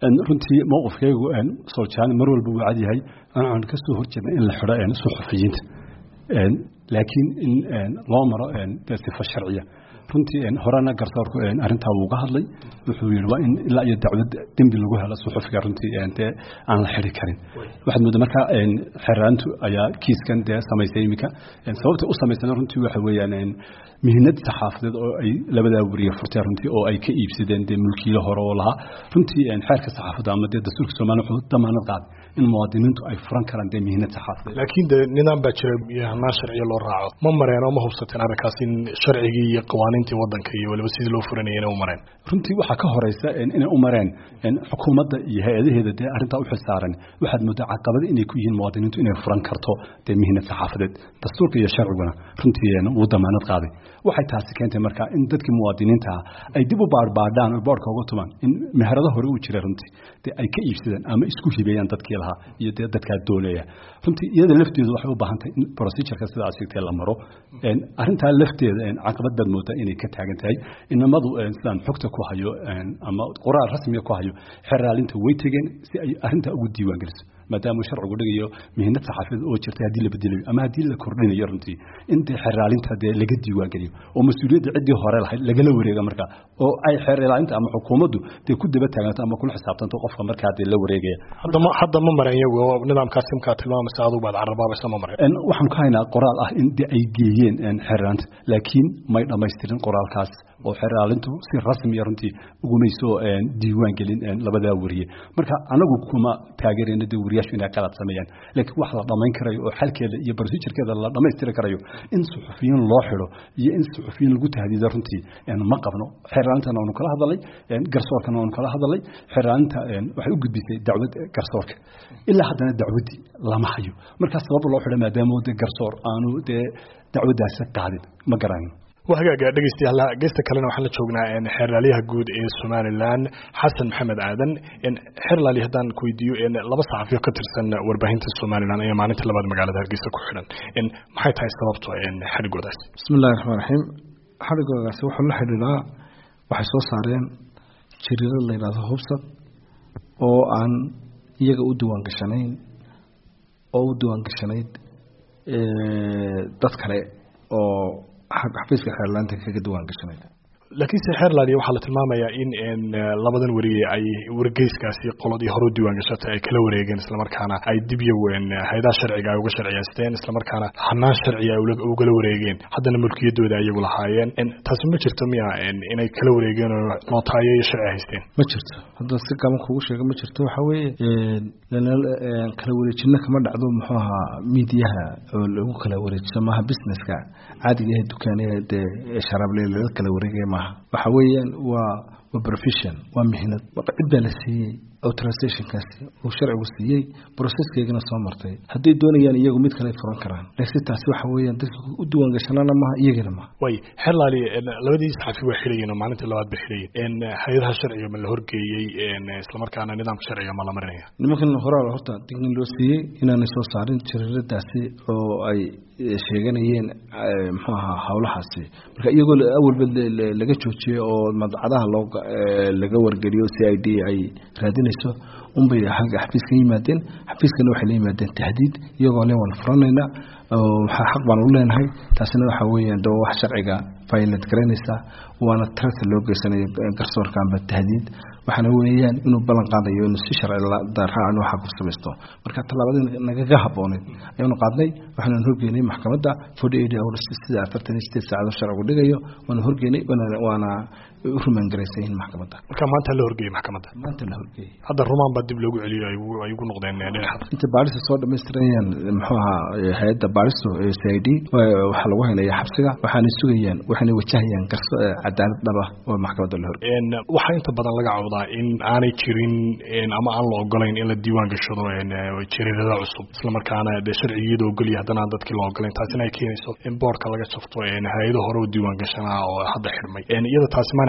runtii mowqifkaygu soljaan mar walba wuu cad yahay aan ka soo horjeedna in la xidho suxufiyiinta laakiin in loo maro dee sifa sharciya runtii horena garsoorku arrintaa wuu ga hadlay wuxuu yidhi waa in ilaa iyo dacwad dembi lagu helo suxufiga runtii dee aan la xidhi karin waxaad moodaa marka xeraantu ayaa kiiskan dee samaysay iminka sababta u samaysana runtii waxa weeyaan mihinad saxaafadeed oo ay labadaa weriye furteen runtii oo ay ka iibsadeen dee mulkiilo hore oo lahaa runtii xeerka saxaafadda ama dee dastuurka soomaaliya wuxuu damaanad qaaday in muwaadiniintu ay furan karaan dee mihinad saxaafadeed laakiin de nidaam baa jira iyo hanaan sharciya loo raaco ma mareen oo ma hubsateen arrinkaas in sharcigii iyo qawaaniintii waddanka iyo waliba sidii loo furanayay inay u mareen runtii waxaa ka horeysa inay u mareen xukuumadda iyo hay-adaheeda dee arrintaa u xilsaaran waxaad moodaa caqabada inay ku yihiin muwaadiniintu inay furan karto dee mihinad saxaafadeed dastuurka iyo sharciguna runtii wuu damaanad qaaday waxay taasi keentay marka in dadkii muwaadiniinta ah ay dib u baarbaadhaan oo boorka uga tumaan in meherado hore uu jira runtii dee ay ka iibsadaan ama isku hibeeyaan dadkii lahaa iyo dee dadkaa dooleeya runtii iyada lafteedu waxay u baahan tahay in procedureka sida aad sheegtay la maro arrintaa lafteeda caqabad baad moodaa inay ka taagan tahay inamadu sidaan xogta ku hayo ama qoraal rasmiga ku hayo xeraalinta way tegeen si ay arrintaa ugu diiwaan geliso maadaama uu sharcigu dhigayo mihinad saxaafadeed oo jirtay haddii la bedelayo ama haddii la kordhinayo runtii in dee xeraalinta dee laga diiwaan geliyo oo mas-uuliyadda ciddii hore lahayd lagala wareega marka oo ay xeraalinta ama xukuumaddu dee ku daba taaganto ama kula xisaabtanto qofka markaa dee la wareegaya hadda ma hadda ma mareen iyagu oo nidaamkaas simkaa tilmaamaysa adigu baad carabaabaysa ma mareen waxaan ku haynaa qoraal ah in dee ay geeyeen xeraalinta laakiin may dhammaystirin qoraalkaas oo xeraalintu si rasmiya runtii ugumayso diiwaan gelin labadaa weriye marka anagu kuma taageerayno dee weriyaashu inay qalad sameeyaan laakiin wax la dhammayn karayo oo xalkeeda iyo procedurkeeda la dhammaystiri karayo in suxufiyiin loo xidho iyo in suxufiyiin lagu tahdiido runtii ma qabno xeraalintana waanu kala hadalay garsoorkana waanu kala hadalay xeraalinta waxay u gudbisay dacwad garsoorka ilaa haddana dacwaddii lama hayo markaa sabab loo xidho maadaama dee garsoor aanu dee dacwaddaasi qaadin ma garanayo waa hagaaga dhegeystayaal geesta kalena waxaan la joognaa xeerlaaliyaha guud ee somalilan xasan maxamed aadan xeerlaali haddaan ku weydiiyo laba saxafiyo ka tirsan warbaahinta somalilan ayaa maalinta labaad magaalada hargeysa ku xidhan maxay tahay sababto xadhigoodaas bismi illahi raxmaan raxiim xadhigoodaasi wuxuu la xidhiidhaa waxay soo saareen jariirad la yidhahdo hubsad oo aan iyaga u diwaan gashanayn oo u diwaan gashanayd dad kale oo xafiiska xeerlaanta kaga diwaan gashanay laakiinse xeerlaaliya waxaa la tilmaamayaa in labadan weriye ay wargeyskaasi qoladii hore u diiwaan gashatay ay kala wareegeen islamarkaana ay dib iyagu hay-adaha sharciga ay uga sharciyeysteen islamarkaana hanaan sharciga ay ugala wareegeen haddana mulkiyadooda iyagu lahaayeen taasi ma jirto miya inay kala wareegeen oo nootaayo iyo sharci haysteen ma jirto hadda si gaban kugu sheega ma jirto waxa weeye kala wareejino kama dhacdo muxuu ahaa miidiyaha oo lagu kala wareejiso maaha businesska caadiga ah dukaanaya dee sharaable laga kala wareegaya maaha waxa weeyaan waa waa profession waa mihnad cid baa la siiyey authorizationkaasi uu sharcigu siiyey processkeygana soo martay hadday doonayaan iyagu mid kale furan karaan laakiin taasi waxa weeyaan dadka u diiwaan gashanaana maaha iyagana maaha way xerlaali labadii saxafi waa xidhayeen oo maalintii labaad bay xidhayeen hay-adaha sharciga ma la horgeeyey islamarkaana nidaamka sharciga ma la marinaya nimankan horaa horta dignin loo siiyey inaanay soo saarin jariiradaasi oo ay sheeganayeen muxuu ahaa howlahaasi marka iyagoo awalba laga joojiyey oo madcadaha loo laga wargeliyo c i d ay raadinayso unbay xagga xafiiska yimaadeen xafiiskana waxay la yimaadeen tahdiid iyagoo le waan furanayna waxaa xaq baan u leenahay taasina waxa weeyaan de wax sharciga violate garaynaysa waana tarata loo geysanayo garsoorka amba tahdiid waxaana weeyaan inuu ballan qaadayo inuu si sharci daraaca inuu xaq u samaysto marka tallaabadii nagaga habbooneyd ayaanu qaadnay waxaanu horgeynay maxkamadda forty eight hours sida afartan iyo sideed saacado sharcigu dhigayo waanu horgeynay waana u rumaan garaysan yihiin maxkamadda marka maanta la horgeeyey maxkamadda maanta la horgeeyey hadda rumaan baa dib loogu celiyo ay ugu noqdeen dhinaca inta baarista soo dhamaystirayaan muxuu ahaa hay-adda baaristu c i d waxaa lagu haynaya xabsiga waxaanay sugayaan waxaanay wajahayaan garso cadaalad dhaba oo maxkamadda la horgeeyey waxaa inta badan laga cawdaa in aanay jirin ama aan la ogolayn in la diiwaan gashado jariirada cusub islamarkaana dee sharcigiyada ogolya haddana aan dadkii la ogolayn taasina ay keenayso in boorka laga jafto hay-ado hore u diiwaan gashanaa oo hadda xidhmay iyada taasi maana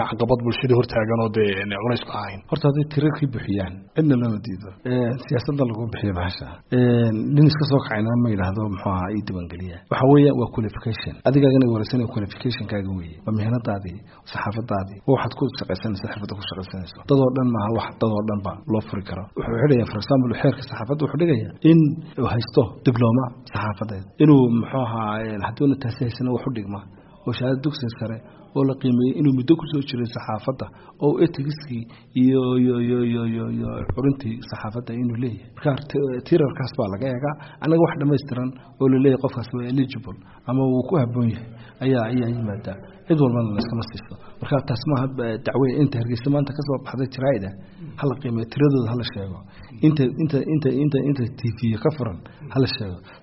caqabad bulshada hortaagan oo dee culays ku ahayn horta hadday tirarkii buxiyaan cidna lama diido siyaasadda lagu bixiyo bahasha nin iska soo kacayna ma yidhaahdo muxuu ahaa ii diiwaangeliya waxa weeye waa qualification adigaagana wareysanaya qualificationkaaga weeye waa mihnadaadii saxaafadaadii waa waxaad ku shaqaysanaysa xirfadda ku shaqaysanayso dadoo dhan maaha wax dadoo dhan ba loo furi karo wuxuu xidhaya for example xeerka saxaafadda wuxuu dhigaya in uu haysto dibloma saxaafadeed inuu muxuu ahaa hadduuna taasi haysana wax u dhigma oo shahaada dugsiga sare oo la qiimeeyey inuu muddo kusoo jiray saxaafadda oo etigiskii iyo iyo iyo iyo iyo iyo curintii saxaafadda inuu leeyahay marka tirarkaas baa laga eegaa annaga wax dhammaystiran oo la leeyahay qofkaas waa eligible ama uu ku habboon yahay ayaa ayaa yimaadaa cid walbana layskama siisto marka taas maaha dacwe inta hargeysa maanta kasoo baxday jaraa'ida hala qiimeeyo tiradooda hala sheego inta inta inta inta inta t v ka furan hala sheego